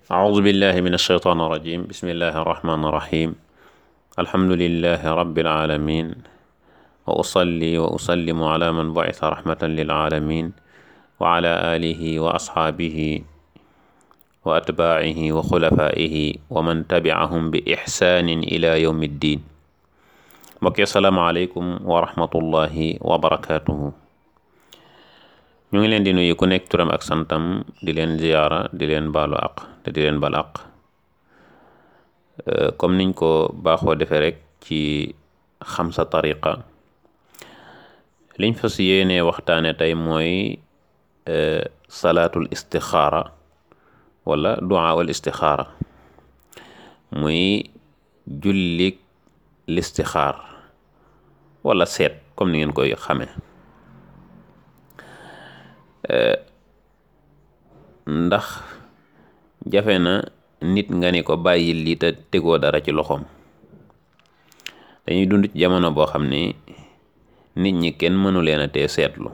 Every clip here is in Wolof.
أعوذ بالله من الشيطان الرجيم بسم الله الرحمن الرحيم الحمد لله رب العالمين وأصلي وأسلم على من بعث رحمة للعالمين وعلى آله وأصحابه وأتباعه وخلفائه ومن تبعهم بإحسان إلى يوم الدين mbokk yi asalaamaaleykum wa rahmatullahi wa barakaatuhu ñu ngi leen di nuyu ku nekk turam ak santam di leen ziyaara di leen baalu àq te di leen bal àq comme niñ ko baaxoo defee rek ci xam sa tariqa liñ fas yéenee waxtaane tey mooy salaatul istixaara wala duaa wal istixaara muy jullik listixaar wala seet comme ni ngeen koy xamee ndax jafe na nit nga ni ko bàyyil lii te tegoo dara ci loxoom dañuy dund ci jamono boo xam ni nit ñi kenn mënu leen a tee seetlu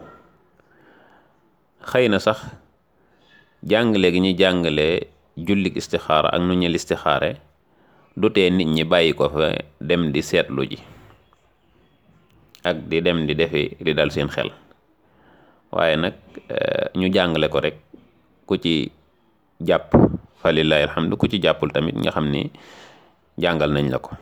xëy na sax jàngale gi ñu jàngale jullik istixaara ak nu ñu listixaare du tee nit ñi bàyyi ko fa dem di seetlu ji ak di dem di defi di dal seen xel waaye nag ñu jàngale ko rek ku ci jàpp fa lillahi alhamdu ku ci jàppul tamit nga xam ni jàngal nañ la ko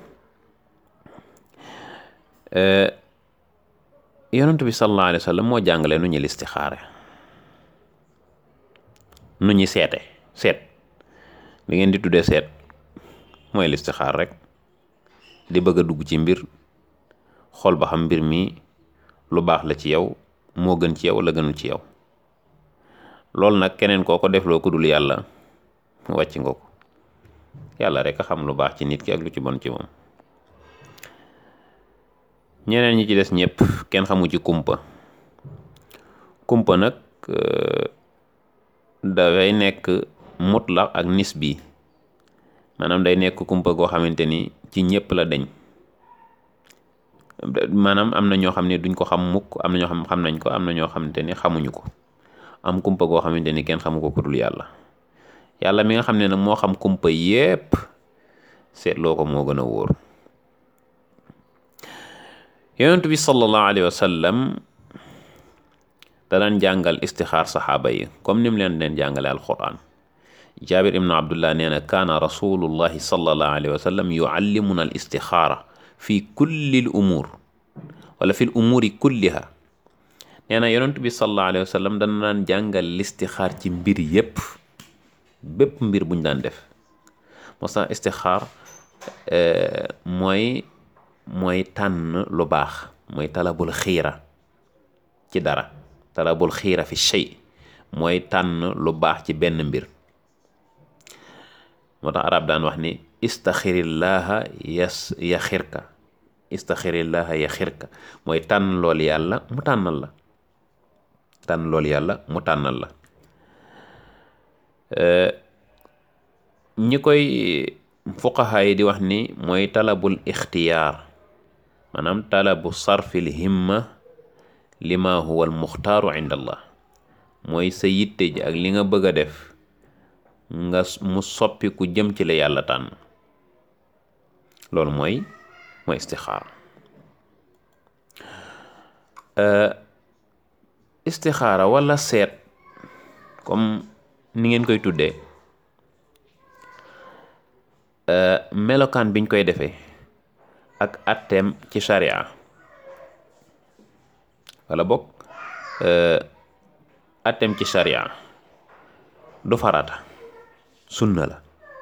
yonent bi sallallahu alayhi wa sallam moo jàngale nu ñu listixaare nu ñi seete seet li ngeen di tuddee seet mooy listixaar rek di bëgg a dugg ci mbir xool ba xam mbir mi lu baax la ci yow moo gën ci yow wala gënul ci yow loolu nag keneen koo ko defloo ku dul yàlla wàcc nga ko yàlla rek a xam lu baax ci nit ki ak lu ci bon ci moom ñeneen ñi ci des ñëpp kenn xamu ci kumpa kumpa nag dafay nekk mutlaq ak nisbi maanaam day nekk kumpa goo xamante ni ci ñëpp la deñ maanaam am na ñoo xam ne duñ ko xam mukk am na ñoo xam xam nañ ko am na ñoo xamante ni xamuñu ko am kumpa goo xamante ni kenn xamu ko ku dul yàlla yàlla mi nga xam ne nag moo xam kumpa yépp seetloo ko moo gën a wóor yonent bi sallallahu alayhi wa sallam da daan jàngal istixaar saxaaba yi comme ni mu leen leen jàngale alquran jaabir ibnu abdullah nee na kaana rasulullahi sallallahu alayhi wa sallam yuallimuna al istixaara fi kulli l umuur wala fi l umuuri kulliha nee na yonent bi sallallahu alayhi wa sallam dana daan jàngal listixaar ci mbir yépp bépp mbir buñ daan def moo tax istixaar mooy mooy tànn lu baax mooy talabul xiira ci dara talabul xiira fi shay mooy tànn lu baax ci benn mbir moo tax arab daan wax ni istaxirillaha yas yaxirka istaxirillaha yaxirka mooy tànn lool yàlla mu tànnal la tànn lool yàlla mu tànnal la ñi koy fuqaha yi di wax ni mooy talabul ixtiyaar maanaam talabu sarfil himma lima huwa al muxtaaru inda allah mooy sa yitte ji ak li nga bëgg a def nga mu soppi ku jëm ci la yàlla tànn loolu mooy mooy istixaar istixaara wala seet comme ni ngeen koy tuddee melokaan biñ koy defee ak atteem ci sharia wala bokk atteem ci sharia du farata sunna la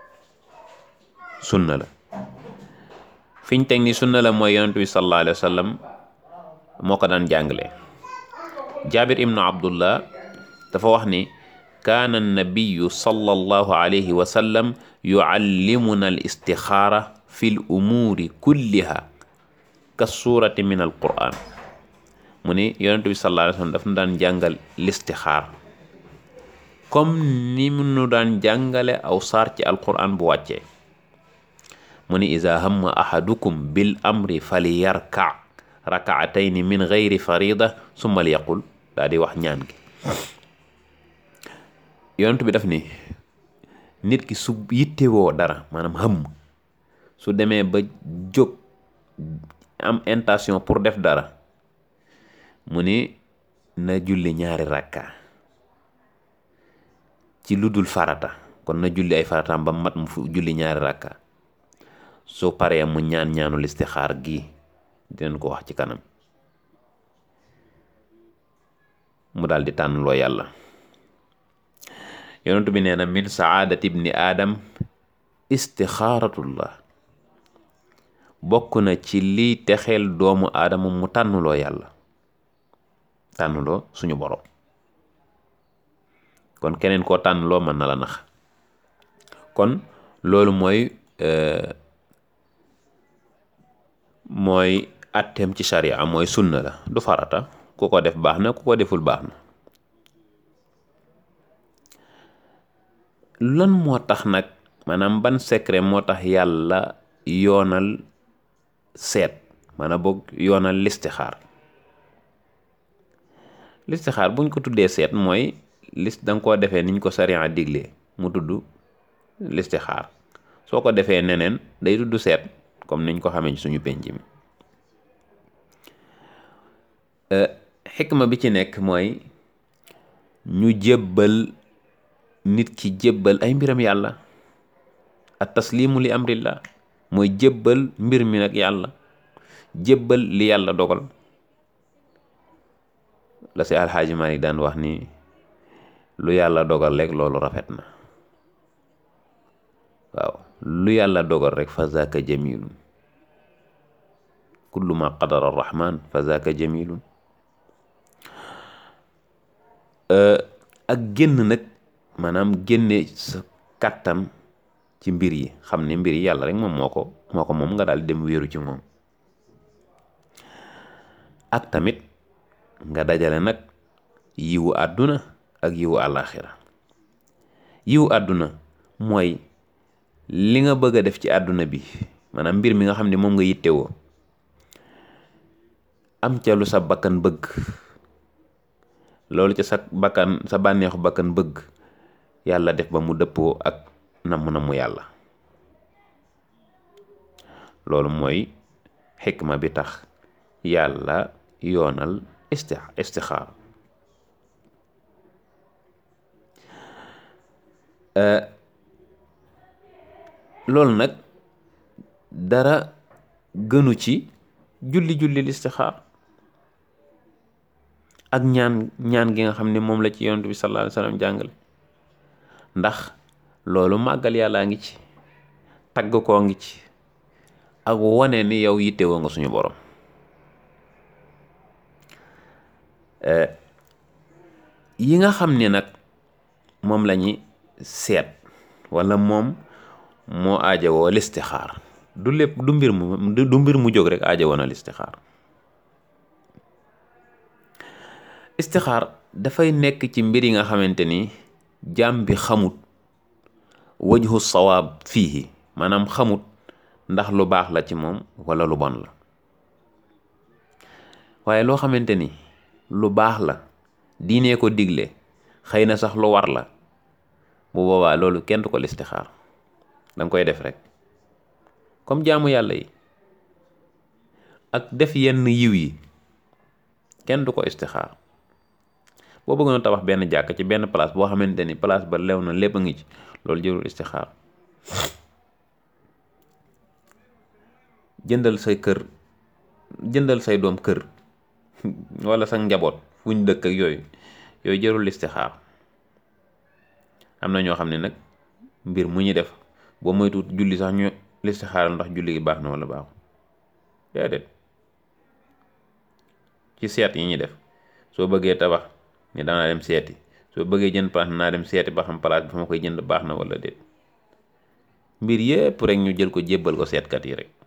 sunna la fiñ teg ni sunna la mooy yonent bi sallallahu alayhi wa sallam moo ko daan jàngale jaabir ibnu abdullah dafa wax ni kaana annabiyu sallallahu alayhi wa sallam yuallimuna al istixaara fi l umuuri kulliha ka suurati min al quran mu ni yonent bi sallallahu alayhi wa sallam daf nu daan jàngal listixaar comme ni mu nu daan jàngale aw saar ci alquran bu wàccee mu ni iza hamma ahadukum bil amri fali yarka rakaatayni min gayri farida summa li yaqul daa di wax ñaan gi yonent bi daf ni nit ki su yittewoo dara maanaam xëmm su demee ba jóg am intention pour def dara mu ni na julli ñaari rakka ci lu dul farata kon na julli ay farataam ba mat mu fu julli ñaari rakka soo paree mu ñaan ñaanul istixaar gi dinañ ko wax ci kanam mu daal di tànn loo yàlla yonentu bi nee na min saadati ibni aadam istixaaratullah bokk na ci liy texeel doomu aadama mu tànnuloo yàlla tànnuloo suñu borom kon keneen koo tànnuloo mën na la nax kon loolu mooy mooy atteem ci sharia mooy sunna la du farata ku ko def baax na ku ko deful baax na lan moo tax nag maanaam ban secret moo tax yàlla yoonal seet maanaam boog yoonal listixaar listixaar buñ ko tuddee seet mooy list danga koo defee niñ ko sariya diglee mu tudd listixaar soo ko defee neneen day tudd seet comme niñ ko xamee ci suñu penc mi xikma bi ci nekk mooy ñu jébbal nit ki jébbal ay mbiram yàlla at taslimu li amrillah mooy jébbal mbir mi nag yàlla jébbal li yàlla dogal la si alxaaji Malik daan wax ni lu yàlla dogal rek loolu rafet na waaw lu yàlla dogal rek fa zaaka jamilun kullu ma qadara arrahman fa zaaka jamilun ak génn nag maanaam génne sa kàttan ci mbir yi xam ne mbir yi yàlla rek moom moo ko moo ko moom nga daal dem wéeru ci moom ak tamit nga dajale nag yiwu àdduna ak yiwu àllaaxira yiwu àdduna mooy li nga bëgg a def ci àdduna bi maanaam mbir mi nga xam ne moom nga yittewoo am ca lu sa bakkan bëgg loolu ca sa bakkan sa bànneexu bakkan bëgg yàlla def ba mu dëppoo ak namm namu yàlla loolu mooy xikma bi tax yàlla yoonal isti istixaar loolu nag dara gënu ci julli julli listixaar ak ñaan ñaan gi nga xam ne moom la ci yonent bi sallallahu alayhi wa sallam jàngale ndax loolu màggal yàllaa ngi ci tagg koo ngi ci ak wane ni yow yittewoo nga suñu borom yi nga xam ne nag moom lañuy seet walla moom moo aajowoo listixaar du lépp du mbir mu du mbir mu jóg rek aajowoo na listixaar istixaar dafay nekk ci mbir yi nga xamante ni jaam bi xamut wajhu sawaab fii maanaam xamut ndax lu baax la ci moom walla lu bon la waaye loo xamante ni lu baax la diinee ko digle xëy na sax lu war la bu boobaa loolu kenn du ko listixaar danga koy def rek comme jaamu yàlla yi ak def yenn yiw yi kenn du ko istixaar boo bëggoon tabax benn jàkk ci benn place boo xamante ni place ba lew na lépp a ngi ci loolu jërul istixaar jëndal say kër jëndal say doom kër wala sa njaboot fu ñu dëkk ak yooyu yooyu jërul istixaar am na ñoo xam ne nag mbir mu ñu def boo moytuwut julli sax ñu listixaaral ndax julli gi baax na wala baaxu déedéet ci seet yi ñuy def soo bëggee tabax ni daanaa dem seeti soo bëggee jënd place naa dem seeti ba xam place bi fa ma koy jënd baax na wala déet mbir yépp rek ñu jël ko jébbal ko seetkat yi rek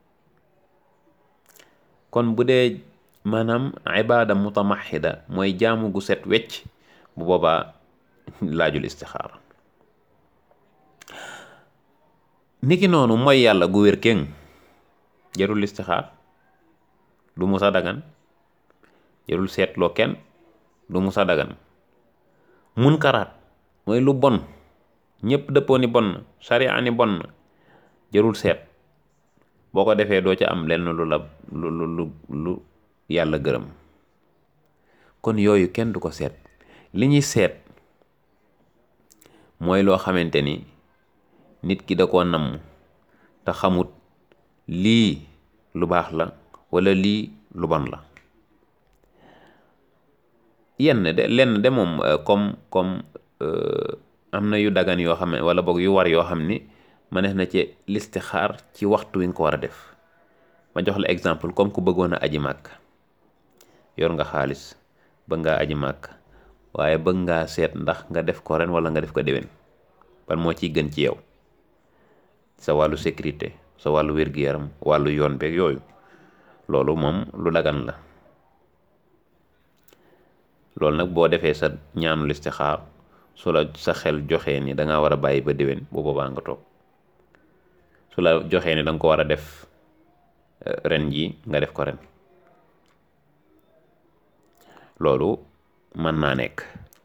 kon bu dee maanaam ibaada mutamaxida mooy jaamu gu set wecc bu boobaa laajul istixaar niki noonu mooy yàlla gu wér kéng jarul istixaar du musa dagan jarul seetloo kenn du musa dagan munkaraat mooy lu bon ñëpp dëppoo ni bon na sariya ni bon na jërul seet boo ko defee doo ca am lenn lu la lu lu lu yàlla gërëm kon yooyu kenn du ko seet li ñuy seet mooy loo xamante ni nit ki da koo namm te xamut lii lu baax la walla lii lu bon la yenn de lenn de moom comme comme am na yu dagan yoo xam ne walla boog yu war yoo xam ni mënees na ci listixaar ci waxtu wi nga ko war a def ma jox la exemple comme ku bëggoon a aji màkk yor nga xaalis bëgg ngaa aji màkk waaye bëgg ngaa seet ndax nga def ko ren walla nga def ko déwén ban moo ciy gën ci yow sa wàllu sécurité sa wàllu wér-gu-yaram wàllu yoon beeg yooyu loolu moom lu dagan la loolu nag boo defee sa ñaanu listixaar su la sa xel joxee ni danga war a bàyyi ba déwén bu boobaa nga toog su la joxee ni danga ko war a def ren ji nga def ko ren loolu mën naa nekk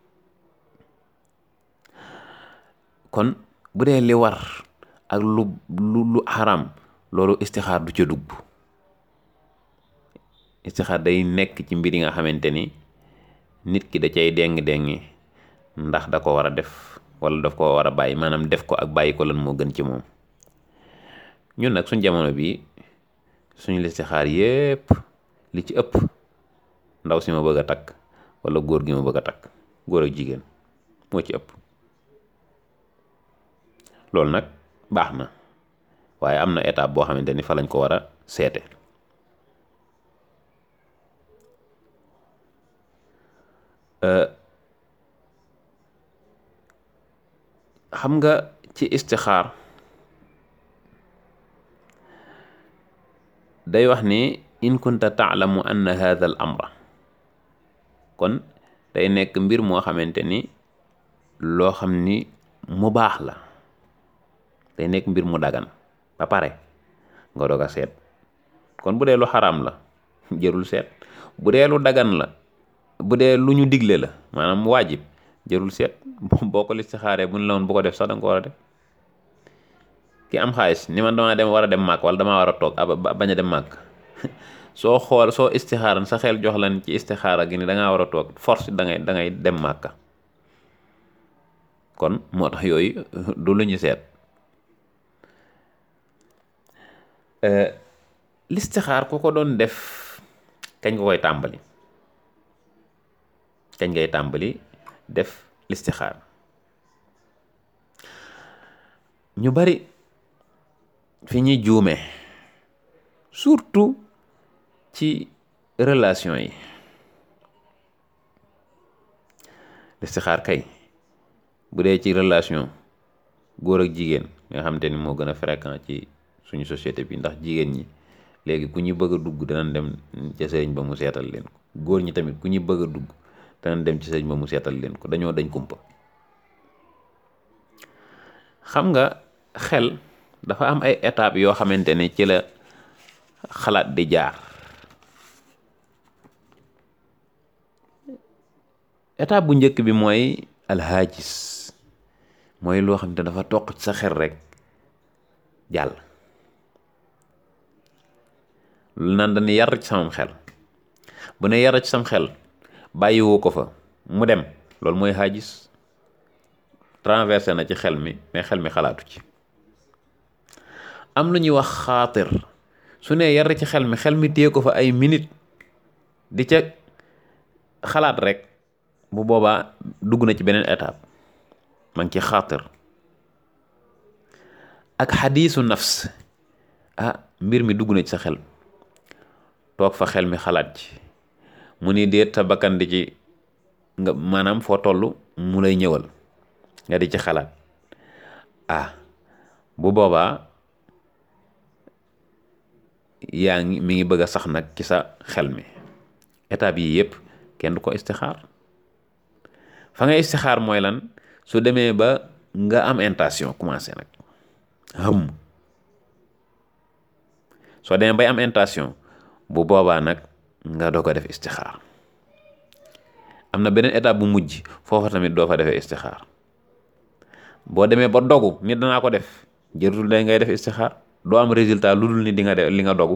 kon bu dee li war ak lu lu lu xaram loolu istixaar du ca dugg istixaar day nekk ci mbir yi nga xamante ni nit ki da cay déng-déngi ndax da ko war a def wala daf ko war a bàyyi maanaam def ko ak bàyyi ko lan moo gën ci moom ñun nag suñ jamono bi suñu listixaar yépp li ci ëpp ndaw si ma bëgg a takk wala góor gi ma bëgg a takk góor ak jigéen moo ci ëpp loolu nag baax na waaye am na étape boo xamante ni fa lañ ko war a seete xam nga ci istixaar day wax ni in kunta taalamu anna hadha al amra kon day nekk mbir moo xamante ni loo xam ni mu baax la day nekk mbir mu dagan ba pare nga doog a seet kon bu dee lu xaraam la jërul seet bu dee lu dagan la bu dee lu ñu digle la maanaam waajib jërul seet boo ko listixaaree bu ñu la woon bu ko def sax da nga ko war a def ki am xaalis ni man damaa dem war a dem màkk wala damaa war a toog bañ a dem màkk soo xool soo istixaaran sa xel jox lan ci istixaara gi ni da ngaa war a toog force da ngay da ngay dem màkka kon moo tax yooyu du lu ñu seet listixaar ku ko doon def kañ nga koy tàmbali kañ ngay tàmbali def listixaar ñu bari fi ñuy juume surtout ci relation yi listixaar kay bu dee ci relation góor ak jigéen nga xam te ni moo gën a fréquent ci suñu société bi ndax jigéen ñi léegi ku ñu bëgg a dugg danañ dem ca sëriñ ba mu seetal leen ko góor ñi tamit ku ñu bëgg a dugg danañ dem ci sëriñ ba mu seetal leen ko dañoo dañ kumpa xam nga xel dafa am ay étapes yoo xamante ne ci la xalaat di jaar étape bu njëkk bi mooy alhaajis mooy loo xam ne dafa toq ci sa xel rek jàll lu naan dañu yar ci samam xel bu ne yar ci sam xel bàyyiwoo ko fa mu dem loolu mooy haajis traversé na ci xel mi mais xel mi xalaatu ci am lu ñuy wax xaatir su ne yar ci xel mi xel mi téye ko fa ay minute di ca xalaat rek bu boobaa dugg na ci beneen étape ma ngi ci xaatir ak xadiisu nafs ah mbir mi dugg na ci sa xel toog fa xel mi xalaat ci mu ni déet sa bakkan di ci nga maanaam foo toll mu lay ñëwal nga di ci xalaat ah bu boobaa yaa ngi mi ngi bëgg a sax nag ci sa xel mi étape yi yëpp kenn du ko istixaar fa nga istixaar mooy lan su demee ba nga am intention commencé nag xam soo demee bay am intention bu boobaa nag nga doo ko def istixaar am na beneen étape bu mujj foofa tamit doo fa defee istixaar boo demee ba dogu nit danaa ko def jërtul day ngay def istixaar doo am résultat lu dul ni di nga def li nga dogu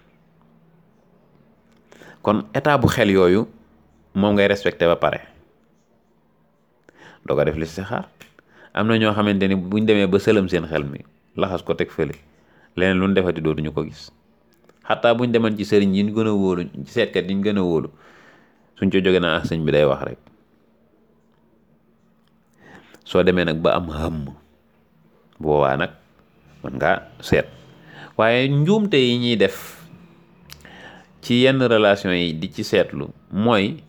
kon état bu xel yooyu moom ngay respecté ba pare doo ko def listixaar am na ñoo xamante ni buñ demee ba sëlëm seen xel mi laxas ko teg fële leneen lu ñu defati dootuñu ko gis xataa buñ deman ci sëriñ yi ñu gën a wóolu ci seetkat yi ñu gën a wóolu suñ co jóge naa sëñ bi day wax rek soo demee nag ba am xëmm boobaa nag mën ngaa seet waaye njuumte yi ñuy def ci yenn relation yi di ci seetlu mooy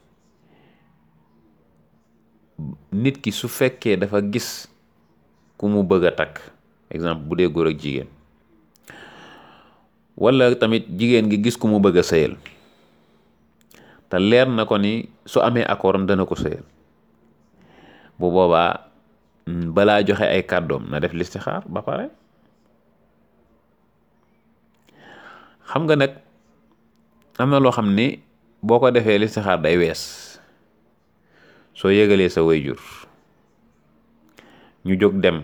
nit ki su fekkee dafa gis ku mu bëgg a takk exemple bu dee góor ak jigéen walla tamit jigéen gi gis ku mu bëgg a sëyal te leer na ko ni su amee accord am dana ko sëyal bu boobaa balaa joxe ay kàddoom na def listixaar ba pare xam nga nag am na loo xam ni boo ko defee listixaar day wees soo yëgalee sa wayjur ñu jóg dem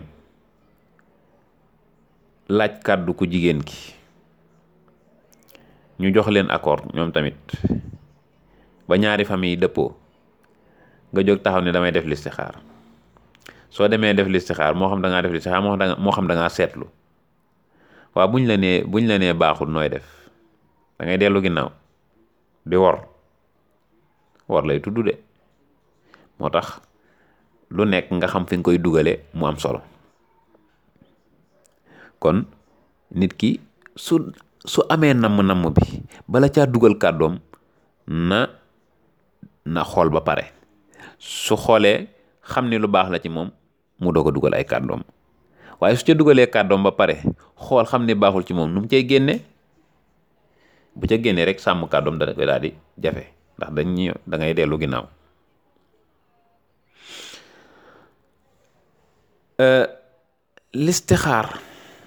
laaj kàddu ku jigéen ki ñu jox leen accord ñoom tamit ba ñaari famille dëppoo nga jóg taxaw ne damay def listixaar soo demee def listixaar moo xam da ngaa def listixaar moo xam da nga moo xam da ngaa seetlu waaw buñ la nee buñ la nee baaxul nooy def da ngay dellu ginnaaw di wor wor lay tudd de moo tax lu nekk nga xam fi nga koy dugale mu am solo kon nit ki su su amee namm-namm bi bala caa dugal kàddoom na na xool ba pare su xoolee xam ni lu baax la ci moom mu doog a dugal ay kàddoom waaye su ca dugalee kàddoom ba pare xool xam ni baaxul ci moom nu mu cay génne bu ca génnee rek sàmm kàddoom dana koy daal di jafe ndax dañ ñi da ngay dellu ginnaaw listixaar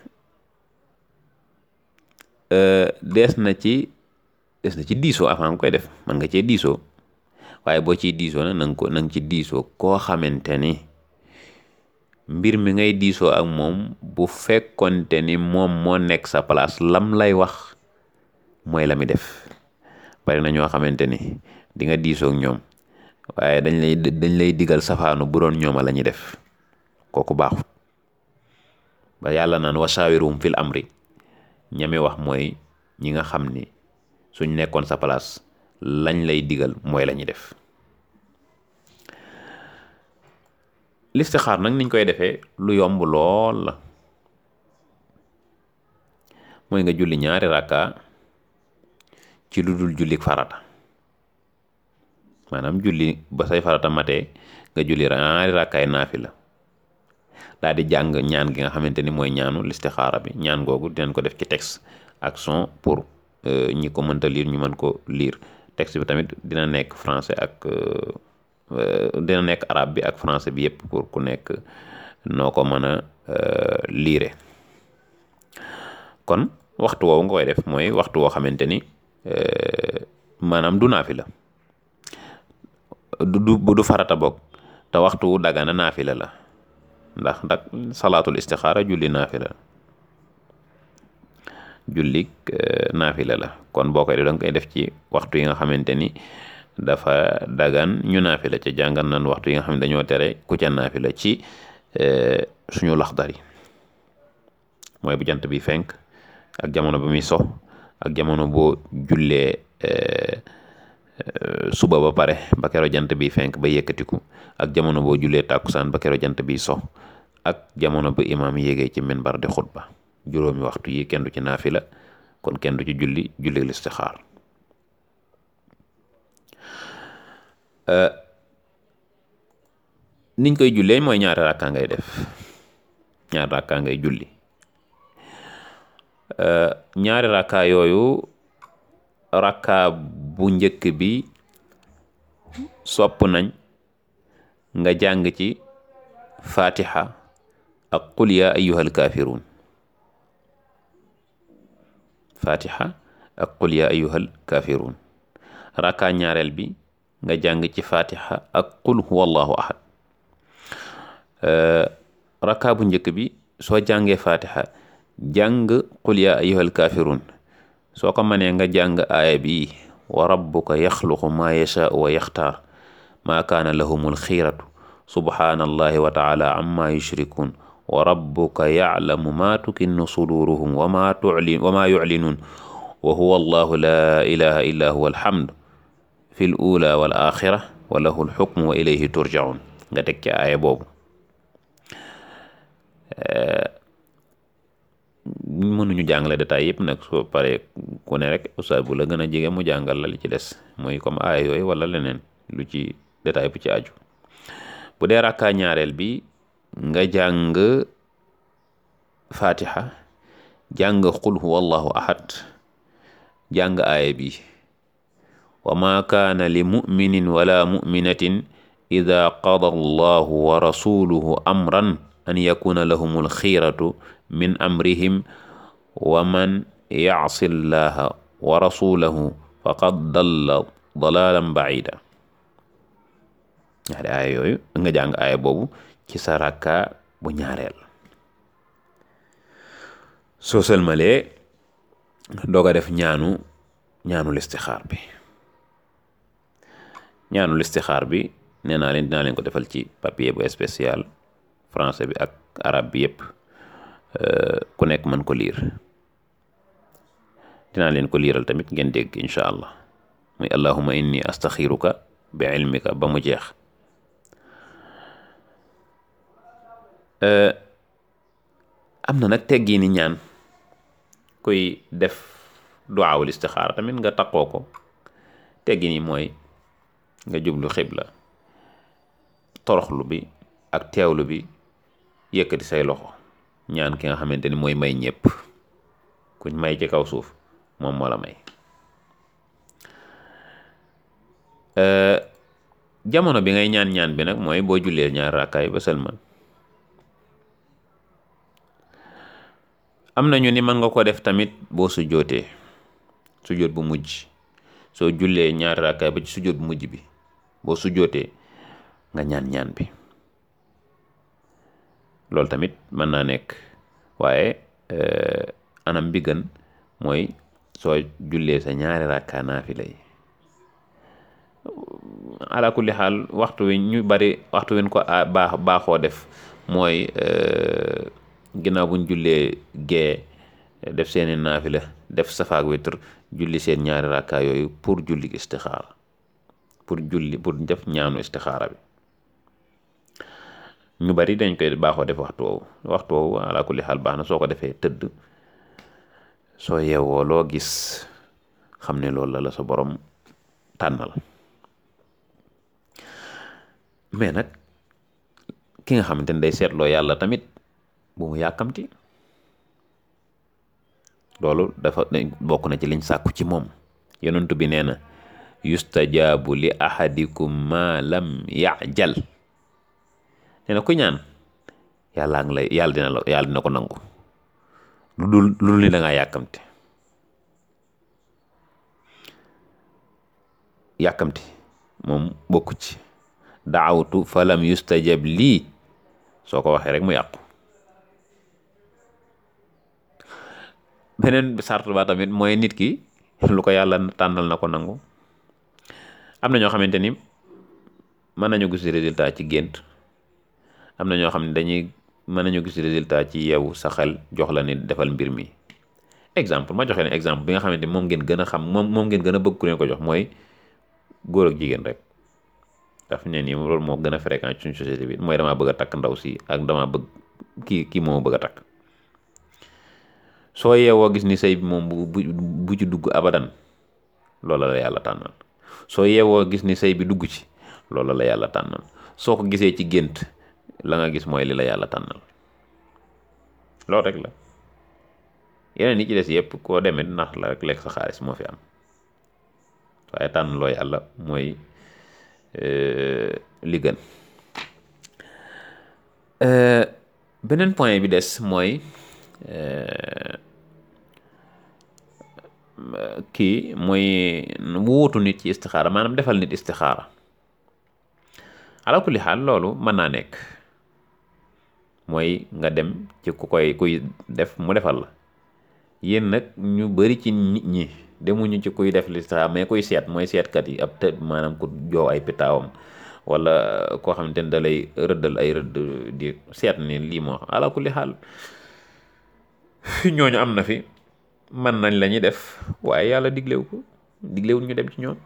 dees na ci des na ci diisoo avant nga koy def man nga cee diisoo waaye boo ciy diisoo nag nanga ko nanga ci diisoo koo xamante ni mbir mi ngay diisoo ak moom bu fekkonte ni moom moo nekk sa place lam lay wax mooy la mi def bari na ñoo xamante ni di nga diisoo ak ñoom waaye dañ lay dañ lay digal safaanu bu doon ñooma la ñuy def kooku baaxut ba yàlla naan wasaawirum fil amri ñami wax mooy ñi nga xam ni suñ nekkoon sa place lañ lay digal mooy la ñuy def listixaar nag niñ koy defee lu yomb lool la mooy nga julli ñaari rakka ci lu dul jullik farata maanaam julli ba say farata matee nga julli ñaari rakkaay naafi la daal di jàng ñaan gi nga xamante ni mooy ñaanu listixaara bi ñaan googu dinañ ko def ci texte ak son pour ñi ko mënta lire ñu mën ko lire texte bi tamit dina nekk français ak dina nekk arabe bi ak français bi yëpp pour ku nekk noo ko mën a lire kon waxtu woowu nga koy def mooy waxtu woo xamante ni maanaam du naafi la du du du farata bokk te waxtu dagana naafi la la ndax ndax salaatul istixaara julli naafila la jullik naafila la kon boo koy def danga koy def ci waxtu yi nga xamante ni dafa dagan ñu naafila ca jàngal nan waxtu yi nga xam ne dañoo tere ku ca naafila ci suñu laxdari mooy bu jant bi fenk ak jamono ba muy so ak jamono boo jullee suba ba pare ba kero jant bi fenk ba yëkkatiku ak jamono boo jullee tàkkusaan ba kero jant bi so ak jamono ba imaam yéegee ci minbar di xutba juróomi waxtu yi kenn du ci naafila kon kenn du ci julli julli listixaar niñ koy jullee mooy ñaari rakkaa ngay def ñaari rakkaa ngay julli ñaari rakkaa yooyu rakkaa bu njëkk bi sopp nañ nga jàng ci fatiha ak qul ya ayyuhal kaafiruun fatiha ak qul ya ayyuhal kaafiruun rakkaa ñaareel bi nga jàng ci fatiha ak qul huwa allahu ahad rakkaa bu njëkk bi soo jàngee fatiha jàng qul yaa ayyuhal kaafiruun soo ko mënee nga jàng aaya bi wa rabbuka yaxluqu maa yashaau wa yaxtaar maa kaana lahumul xiiratu subhaanallahi wa taala amma yushrikuun wa rabbuka yaclamu maa tukinnu suduuruhum wa maa tuclin wa maa yuclinuun wa huwa allahu laa ilaha illa huwa alhamdu fi l ula wal axira wa lahu lxukmu wa ilayhi turjaun nga teg ci aaya boobu mënuñu jàngale détail yëpp nag soo paree ku ne rek ustaas bu la gën a jege mu jàngal la li ci des mooy comme aaya yooyu wala leneen lu ci détail bu ci aju bu dee rakkaa ñaareel bi nga jàng fatiha jàng qul huwa allahu ahad jàng aaya bi wa ma kaana li muminin wala muminatin ida qada allahu wa rasuluhu amran an yakuna lahum alxiiratu min amrihim wa man yacsi llaha wa rasulahu faqad dalla dalalan bacida ñaari aaya yooyu nga jàng aaya boobu ci sa rakka bu ñaareel soo sëlmalee doog a def ñaanu ñaanu listixaar bi ñaanu listixaar bi nee naa leen dinaa leen ko defal ci papier bu spécial français bi ak arabe bi yëpp ku nekk mën ko liir dinaa leen ko liiral tamit ngeen dégg incha allah muy allahuma inni astaxiruka bi ilmika ba mu jeex am na nag teggi ni ñaan kuy def duwaawul istixaara tamit nga taqoo ko teggi ni mooy nga jublu xibla toroxlu bi ak teewlu bi yëkkati say loxo ñaan ki nga xamante ni mooy may ñëpp kuñ may ci kaw suuf moom moo la may jamono bi ngay ñaan ñaan bi nag mooy boo jullee ñaar raakaay ba sëlmal am nañu ni mën nga ko def tamit boo sujjootee sujjoot bu mujj soo jullee ñaari raakaay ba ci sujjoot bu mujj bi boo sujjootee nga ñaan ñaan bi loolu tamit mën naa nekk waaye anam bi gën mooy soo jullee sa ñaari rakkaa naafila yi ala kulli xaal waxtu wi ñu bari waxtu wi ñu ko baax baaxoo def mooy ginnaaw buñ jullee gee def seeni naafila def safaak witr julli seen ñaari rakkaa yooyu pour julli istixaara pour julli pour def ñaanu istixaara bi ñu bari dañ koy baaxoo def waxtu woowu waxtu woowu ala kulli xaal baax na soo ko defee tëdd soo yeewoo loo gis xam ne loolu la la sa borom tànnal mais nag ki nga xamante ne day seetloo yàlla tamit bu mu yàkkamti loolu dafa bokk na ci liñ sàkku ci moom yonentu bi nee na yustajaabu li ahadikum ma lam yajal nee na ku ñaan yàllaa ngi lay yàlla dina la yàlla dina ko nangu lu dul lu dul ni da ngaa yàkkamti yàkkamti moom bokku ci daawtu falam yustajab lii soo ko waxee rek mu yàqu beneen sart ba tamit mooy nit ki lu ko yàlla tànnal na ko nangu am na ñoo xamante ni mën nañu gis résultat ci gént am na ñoo xam ne dañuy mën nañu gis résultat ci yow sa xel jox la ni defal mbir mi exemple ma joxe ne exemple bi nga xamante ni moom ngeen gën a xam moom moom ngeen gën a bëgg ku leen ko jox mooy góor ak jigéen rek daf ne nii loolu moo gën a fréquent ci suñu société bi mooy damaa bëgg a takk ndaw si ak damaa bëgg kii kii moo bëgg a takk soo yeewoo gis ni sëy bi moom bu bu ci dugg abadan loola la yàlla tànnal soo yeewoo gis ni sëy bi dugg ci loola la yàlla tànnal soo ko gisee ci gént la nga gis mooy li la yàlla tànnal loolu rek la yeneen yi ci des yëpp koo demee nax la rek lekk sa xaalis moo fi am waaye tànn loo yàlla mooy li gën beneen point bi des mooy kii mooy wuutu nit ci istixaara maanaam defal nit istixaara ala kulli xaal loolu mën naa nekk mooy nga dem ci ku koy kuy def mu defal la yéen nag ñu bari ci nit ñi demuñu ci kuy def listixaar mais kuy seet mooy seetkat yi ab të maanaam ku joow ay pitaawam wala koo xamante ne da lay rëddal ay rëdd di seet ni lii moo ala kulli xaal ñooñu am na fi man nañ la ñuy def waaye yàlla diglewu ko diglewul ñu dem ci ñoom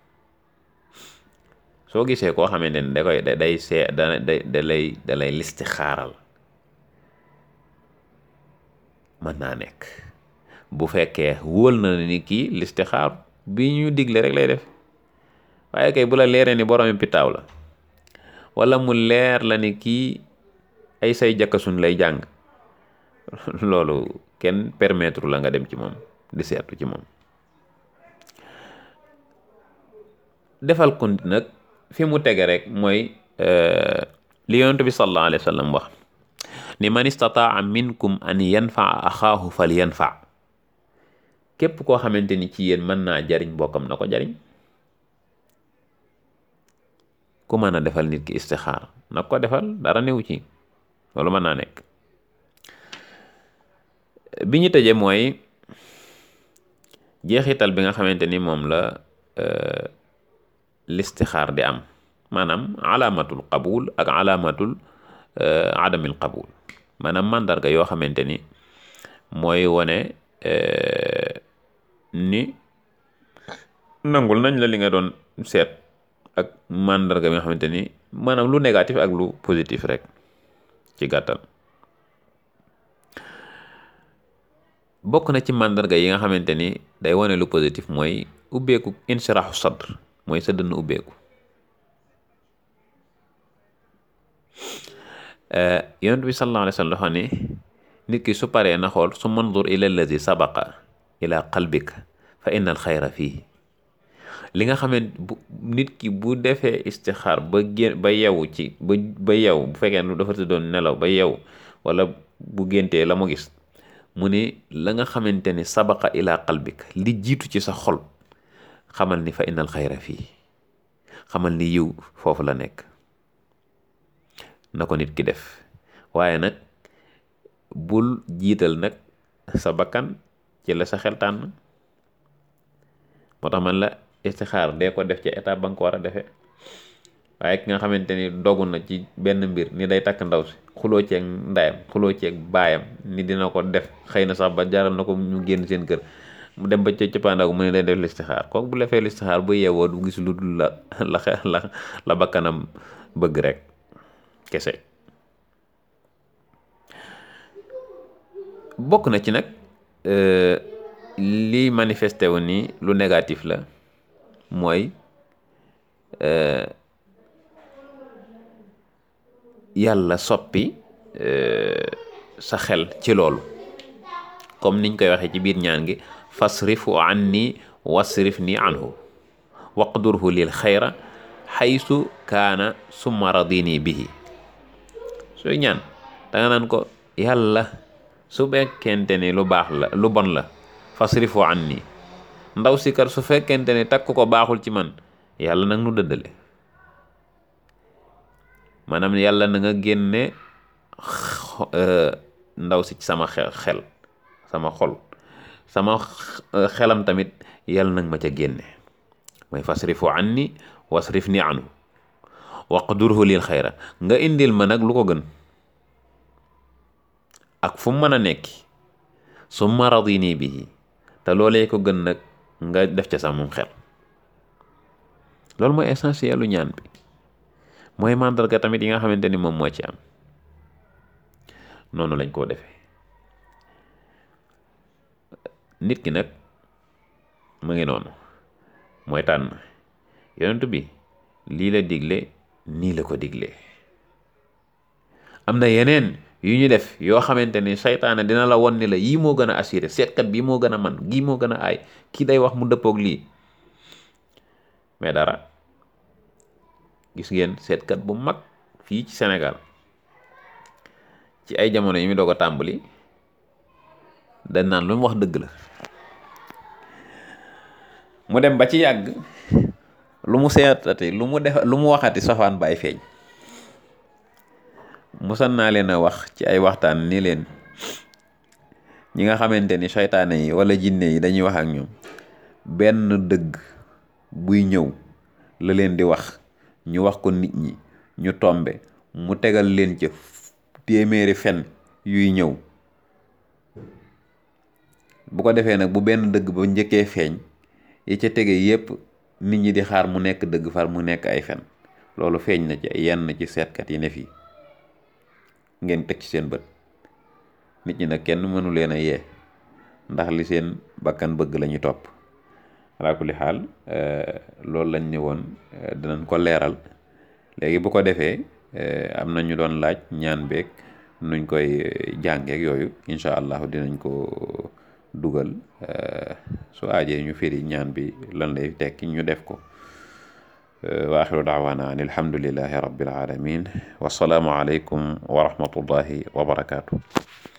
soo gisee koo xamante ne da koy day see da da lay da lay listixaaral mën naa nekk bu fekkee wóol na ni kii listixaar bi ñu digle rek lay def waaye kay bu la leeree ni boroomi pitaaw la wala mu leer la ni kii ay say jakkasun lay jàng loolu kenn permettre la nga dem ci moom di seetu ci moom defal ko nag fi mu tege rek mooy li yonent bi sallallahu alayhi wa sallam wax ni man istataa minkum an yanfaa axaahu fal yanfa képp koo xamante ni ci yéen mën naa jariñ bokkam na ko jariñ ku mën a defal nit ki istixaar na ko defal dara newu ci loolu mën naa nekk bi ñu tëje mooy jeexital bi nga xamante ni moom la listixaar di am maanaam alaamatul qabul ak alaamatul adamil qabul maanaam màndarga yoo xamante ni mooy wone ni nangul nañ la li nga doon seet ak màndarga bi nga xamante ni maanaam lu négatif ak lu positif rek ci gàttal bokk na ci màndarga yi nga xamante ni day wone lu positif mooy ubbeeku inshiraxu sadr mooy sa dënn ubbeeku yonent bi sallallahu alayhi wa sallam dafa ne nit ki su paree na xool su mandur ila allazi sabaqa ila qalbika fa inna al xayra fii li nga xamante bu nit ki bu defee istixaar ba gén ba yewu ci ba ba yew bu fekkee lu dafa doon nelaw ba yew wala bu géntee la mu gis mu ne la nga xamante ni sabaqa ila qalbika li jiitu ci sa xol xamal ni fa innal xayra fii xamal ni yiw foofu la nekk na ko nit ki def waaye nag bul jiital nag sa bakkan ci la sa xel tànn moo tax man la istixaar dee ko def ci étape ba nga ko war a defee waaye ki nga xamante ni dogu na ci benn mbir ni day takk ndaw si xuloo ceeg ndayam xuloo ceeg baayam ni dina ko def xëy na sax ba jaral na ko ñu génn seen kër mu dem ba ca cëppaandaw mu ne day def listixaar kooku bu defee listixaar bu yeewoo du gis lu dul la la la la bakkanam bëgg rek kese bokk na ci nag li manifesté wu ni lu négatif la mooy yàlla soppi sa xel ci loolu comme niñ koy waxee ci biir ñaan gi fasrifu anni wasrif ni anhu waqdurhu lil xayra xaysu kaana summa radini bihi sooy ñaan danga naan ko yàlla su fekkente ni lu baax la lu bon la fasrifu anni ndaw si kar su fekkente ni takk ko baaxul ci man yàlla nag nu dëddale maanaam yàlla na nga génne ndaw si ci sama xel xel sama xol sama xelam tamit yàlla nag ma ca génne mooy fasrifu anni wasrif ni anhu waqdurhu lil xayra nga indil ma nag lu ko gën ak fu mu mën a nekki summa radini bihi te loolee ko gën nag nga def ca samum xel loolu mooy essentiel lu ñaan bi mooy màndarga tamit yi nga xamante ni moom moo ci am noonu lañ koo defee nit ki nag mu ngi noonu mooy tànn yonent bi lii la digle nii la ko diglee am na yeneen yu ñu def yoo xamante ni saytaane dina la won ni la yii moo gën a assuré seetkat bii moo gën a man gii moo gën a aay kii day wax mu dëppoog lii mais dara gis ngeen seetkat bu mag fii ci Sénégal ci ay jamono yi mu doog a tàmbali dañ naan lu mu wax dëgg la mu dem ba ci yàgg lu mu seetati lu mu def lu mu waxati safaan baay feeñ musan naa leen a wax ci ay waxtaan ni leen ñi nga xamante ni seytaane yi wala jinne yi dañuy wax ak ñoom benn dëgg buy ñëw la leen di wax ñu wax ko nit ñi ñu tombe mu tegal leen ca téeméeri fen yuy ñëw bu ko defee nag bu benn dëgg ba njëkkee feeñ yi ca tege yépp nit ñi di xaar mu nekk dëgg far mu nekk ay fen loolu feeñ na ci yenn ci seetkat yi ne fii ngeen teg ci seen bët nit ñi nag kenn mënu leen a yee ndax li seen bakkan bëgg lañu topp alaa kulli xaal loolu lañ ne woon dinañ ko leeral léegi bu ko defee am na ñu doon laaj ñaan beeg nuñ koy jàngeek yooyu incha allahu dinañ ko dugal su aajee ñu firi ñaan bi lan lay tekki ñu def ko wa axiru daawaana an alhamdulillahi rabbil alamin wasalaamu aleykum wa rahmatullahi wa barakaatu